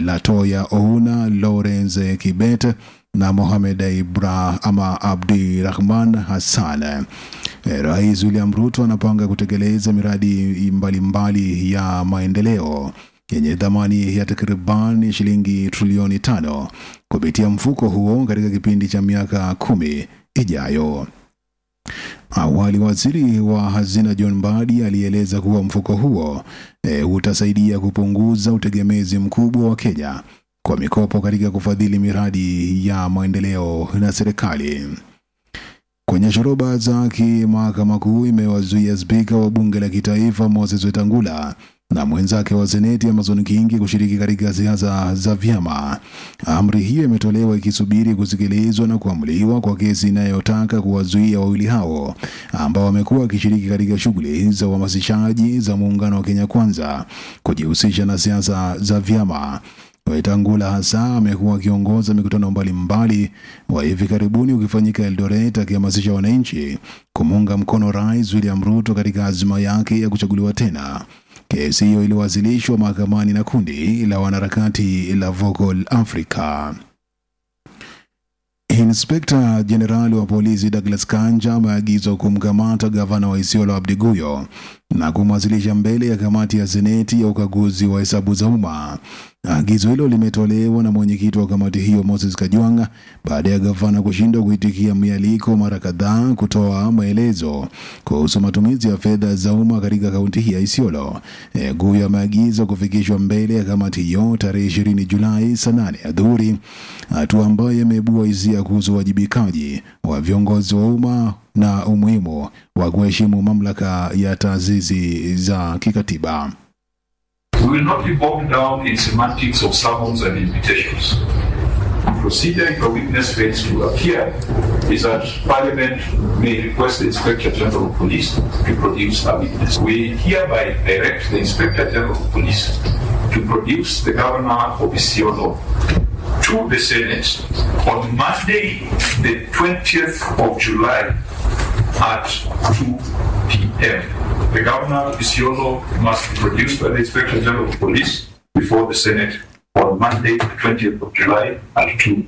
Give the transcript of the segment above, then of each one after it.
Latoya Ouna, Lawrence Kibet na Mohamed Ibra ama Abdi Rahman Hassan. Eh, Rais William Ruto anapanga kutekeleza miradi mbalimbali mbali ya maendeleo yenye thamani ya takriban shilingi trilioni tano kupitia mfuko huo katika kipindi cha miaka kumi ijayo. Awali waziri wa hazina John Mbadi alieleza kuwa mfuko huo e, utasaidia kupunguza utegemezi mkubwa wa Kenya kwa mikopo katika kufadhili miradi ya maendeleo na serikali. Kwenye shoroba zake, mahakama kuu imewazuia spika wa bunge la kitaifa Moses Wetangula na mwenzake wa seneti Amason Kingi kushiriki katika siasa za vyama. Amri hiyo imetolewa ikisubiri kusikilizwa na kuamuliwa kwa kesi inayotaka kuwazuia wawili hao ambao wamekuwa wakishiriki katika shughuli za uhamasishaji za muungano wa Kenya Kwanza kujihusisha na siasa za vyama. Wetangula hasa amekuwa akiongoza mikutano mbalimbali wa hivi karibuni ukifanyika Eldoret akihamasisha wananchi kumuunga mkono Rais William Ruto katika azma yake ya kuchaguliwa tena. Kesi hiyo iliwasilishwa mahakamani na kundi la wanaharakati la Vocal Africa. Inspekta Jenerali wa polisi Douglas Kanja ameagizwa kumkamata gavana wa Isiolo Abdi Guyo na kumwasilisha mbele ya kamati ya seneti ya ukaguzi wa hesabu za umma. Agizo hilo limetolewa na mwenyekiti wa kamati hiyo Moses Kajwanga baada ya gavana kushindwa kuitikia mialiko mara kadhaa kutoa maelezo kuhusu matumizi ya fedha za umma katika kaunti hii ya Isiolo. E, Guyo ameagizwa kufikishwa mbele ya kamati hiyo tarehe 20 Julai saa 8 adhuhuri, hatua ambayo imeibua hisia kuhusu uwajibikaji wa viongozi wa umma na umuhimu wa kuheshimu mamlaka ya taasisi za kikatiba. We will not be bogged down in semantics of summons and invitations. The procedure if a witness fails to appear is that Parliament may request the Inspector General of Police to produce a witness. We hereby direct the Inspector General of Police to produce the Governor of Isiolo to the Senate on Monday, the 20th of July at 2 p.m. The Governor of Isiolo must be produced by the Inspector General of Police before the Senate on Monday, the 20th of July at 2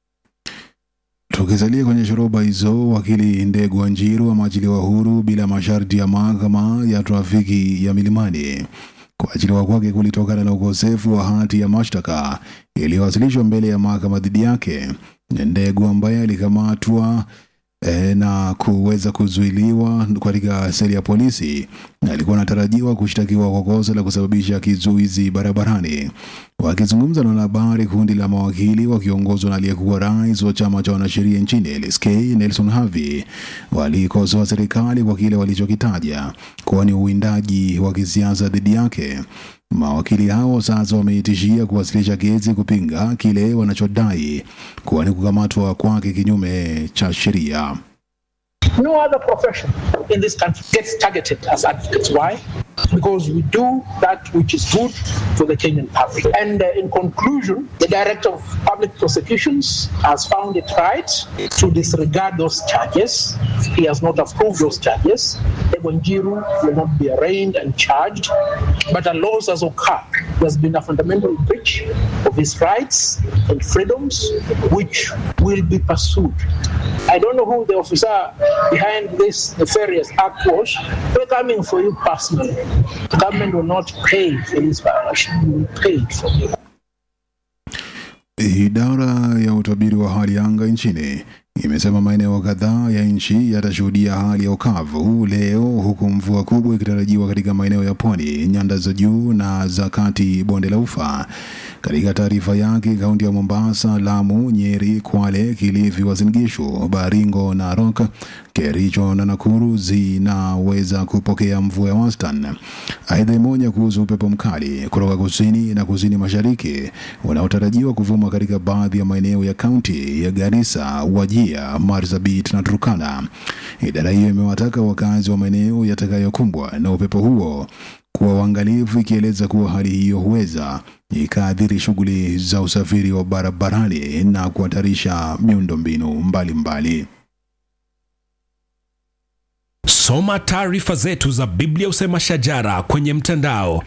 Tukisalia kwenye shoroba hizo, wakili Ndegu Wanjiru ameachiliwa huru bila masharti ya mahakama ya trafiki ya Milimani. Kuachiliwa kwake kulitokana na ukosefu wa hati ya mashtaka iliyowasilishwa mbele ya mahakama dhidi yake. Ndegu ambaye alikamatwa e, na kuweza kuzuiliwa katika seli ya polisi alikuwa anatarajiwa kushtakiwa kwa kosa la kusababisha kizuizi barabarani. Wakizungumza na wanahabari, kundi la mawakili wakiongozwa na aliyekuwa rais wa chama cha wanasheria nchini LSK Nelson Havi walikosoa serikali kwa kile walichokitaja kuwa ni uwindaji wa kisiasa dhidi yake. Mawakili hao sasa wameitishia kuwasilisha kesi kupinga kile wanachodai kuwa ni kukamatwa kwake kinyume cha sheria. No other profession in this country gets targeted as advocates. Why? Because we do that which is good for the Kenyan public. And uh, in conclusion, the Director of Public Prosecutions has found it right to disregard those charges. He has not approved those charges. Egonjiru will not be arraigned and charged, but a loss has occurred. There's been a fundamental breach of his rights and freedoms, which will be pursued. I don't know who the officer behind this nefarious act was. We're coming for you personally. The government will not pay for this violation. You will pay it for you. Idara ya utabiri wa hali ya anga nchini imesema maeneo kadhaa ya nchi yatashuhudia hali ya ukavu leo, huku mvua kubwa ikitarajiwa katika maeneo ya pwani, nyanda za juu na za kati, bonde la Ufa. Katika taarifa yake, kaunti ya Mombasa, Lamu, Nyeri, Kwale, Kilifi, Uasin Gishu, Baringo, Narok, Kericho na Nakuru zinaweza kupokea mvua ya wastani. Aidha, imeonya kuhusu upepo mkali kutoka kusini na kusini mashariki unaotarajiwa kuvuma katika baadhi ya maeneo ya kaunti ya Garissa, Wajia, Marsabit na Turkana. Idara hiyo imewataka wakazi wa maeneo yatakayokumbwa na upepo huo kuwa waangalifu, ikieleza kuwa hali hiyo huweza ikaathiri shughuli za usafiri wa barabarani na kuhatarisha miundombinu mbalimbali. Soma taarifa zetu za Biblia Usema Shajara kwenye mtandao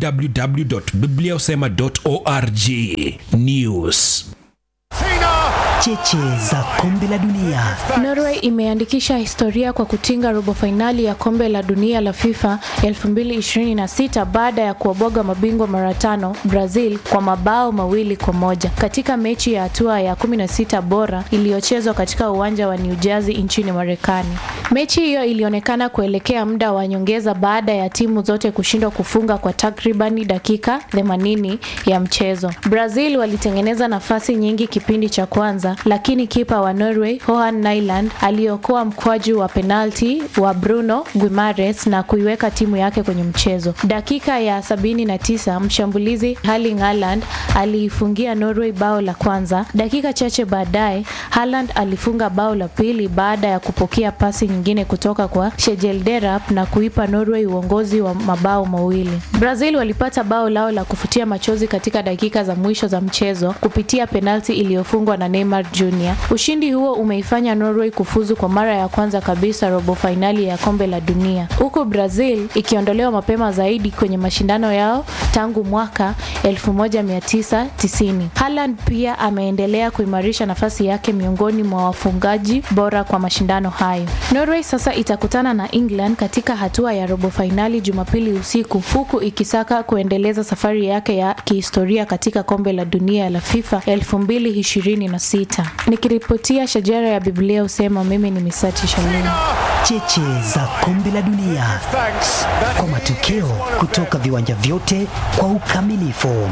www.bibliausema.org. News cheche za kombe la dunia. Norway imeandikisha historia kwa kutinga robo fainali ya kombe la dunia la FIFA 2026 baada ya kuwaboga mabingwa mara tano Brazil kwa mabao mawili kwa moja katika mechi ya hatua ya 16 bora iliyochezwa katika uwanja wa New Jersey nchini Marekani. Mechi hiyo ilionekana kuelekea muda wa nyongeza baada ya timu zote kushindwa kufunga kwa takribani dakika 80 ya mchezo. Brazil walitengeneza nafasi nyingi kipindi cha kwanza, lakini kipa wa Norway Johan Nyland aliokoa mkwaju wa penalti wa Bruno Guimares na kuiweka timu yake kwenye mchezo. Dakika ya 79 mshambulizi Erling Haaland aliifungia Norway bao la kwanza. Dakika chache baadaye Haaland alifunga bao la pili baada ya kupokea pasi nyingine kutoka kwa Sjegelderup na kuipa Norway uongozi wa mabao mawili. Brazil walipata bao lao la kufutia machozi katika dakika za mwisho za mchezo kupitia penalti iliyofungwa na Neymar Jr. Ushindi huo umeifanya Norway kufuzu kwa mara ya kwanza kabisa robo fainali ya kombe la dunia, huku Brazil ikiondolewa mapema zaidi kwenye mashindano yao tangu mwaka 1990. Haaland pia ameendelea kuimarisha nafasi yake miongoni mwa wafungaji bora kwa mashindano hayo. Norway sasa itakutana na England katika hatua ya robo fainali Jumapili usiku, huku ikisaka kuendeleza safari yake ya kihistoria katika kombe la dunia la FIFA 2026. Nikiripotia shajara ya Biblia usema, mimi ni Misati Shalom. Cheche za kombe la dunia kwa matokeo kutoka viwanja vyote kwa ukamilifu.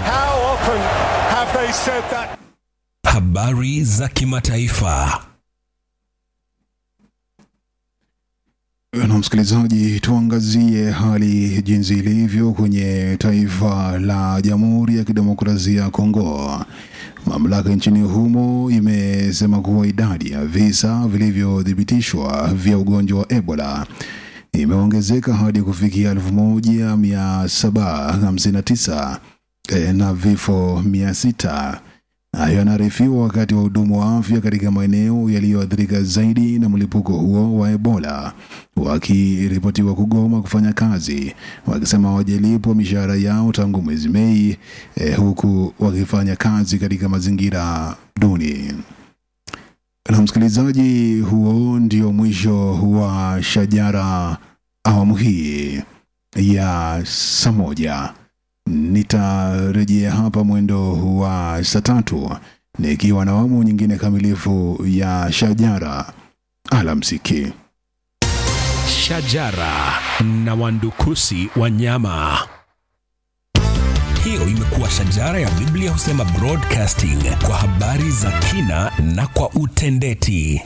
Habari za kimataifa. Na msikilizaji, tuangazie hali jinsi ilivyo kwenye taifa la Jamhuri ya Kidemokrasia ya Kongo. Mamlaka nchini humo imesema kuwa idadi ya visa vilivyothibitishwa vya ugonjwa wa Ebola imeongezeka hadi kufikia 1759 e, na vifo 600. Hayo yanaarifiwa wakati wahudumu wa afya katika maeneo yaliyoathirika zaidi na mlipuko huo wa Ebola wakiripotiwa kugoma kufanya kazi, wakisema hawajalipwa mishahara yao tangu mwezi Mei, eh, huku wakifanya kazi katika mazingira duni. Na msikilizaji, huo ndio mwisho wa Shajara awamu hii ya saa moja. Nitarejea hapa mwendo wa saa tatu nikiwa na awamu nyingine kamilifu ya Shajara. Alamsiki. Shajara na wandukusi wanyama. Hiyo imekuwa Shajara ya Biblia Husema Broadcasting kwa habari za kina na kwa utendeti.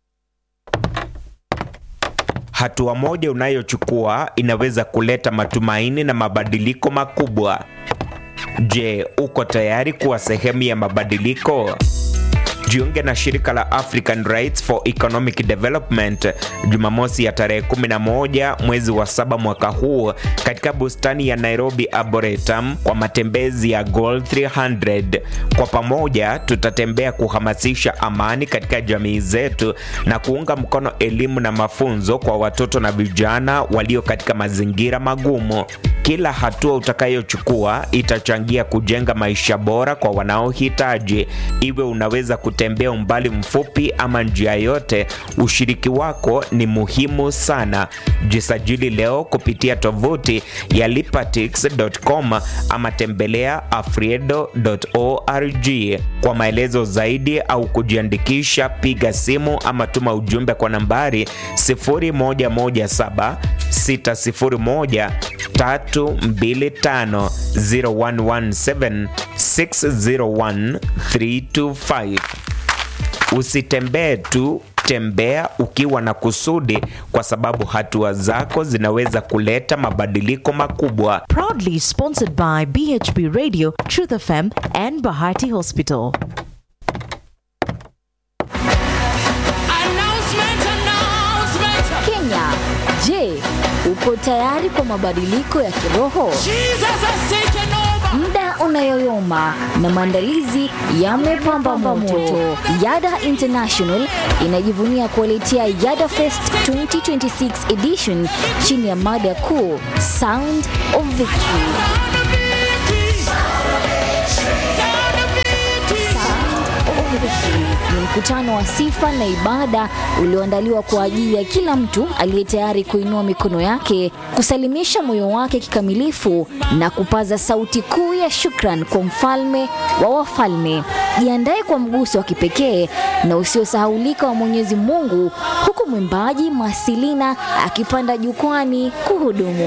Hatua moja unayochukua inaweza kuleta matumaini na mabadiliko makubwa. Je, uko tayari kuwa sehemu ya mabadiliko? Jiunge na shirika la African Rights for Economic Development Jumamosi ya tarehe 11 mwezi wa saba mwaka huu katika bustani ya Nairobi Arboretum kwa matembezi ya Goal 300. Kwa pamoja tutatembea kuhamasisha amani katika jamii zetu na kuunga mkono elimu na mafunzo kwa watoto na vijana walio katika mazingira magumu. Kila hatua utakayochukua itachangia kujenga maisha bora kwa wanaohitaji. Iwe unaweza kutembea umbali mfupi ama njia yote, ushiriki wako ni muhimu sana. Jisajili leo kupitia tovuti ya lipatix.com ama tembelea afriedo.org. Kwa maelezo zaidi au kujiandikisha, piga simu ama tuma ujumbe kwa nambari 0117 601 325 0117 601 325. Usitembee tu, tembea ukiwa na kusudi, kwa sababu hatua zako zinaweza kuleta mabadiliko makubwa. Proudly sponsored by BHB Radio, Truth FM, and Bahati Hospital. Kenya, je, uko tayari kwa mabadiliko ya kiroho? Muda muda unayoyoma na maandalizi yamepamba moto. Yada International inajivunia kuwaletea Yada Fest 2026 edition chini ya mada kuu Sound of Victory. ni mkutano wa sifa na ibada ulioandaliwa kwa ajili ya kila mtu aliye tayari kuinua mikono yake, kusalimisha moyo wake kikamilifu na kupaza sauti kuu ya shukran kwa mfalme wa wafalme. Jiandae kwa mguso wa kipekee na usiosahaulika wa Mwenyezi Mungu, huku mwimbaji Masilina akipanda jukwani kuhudumu.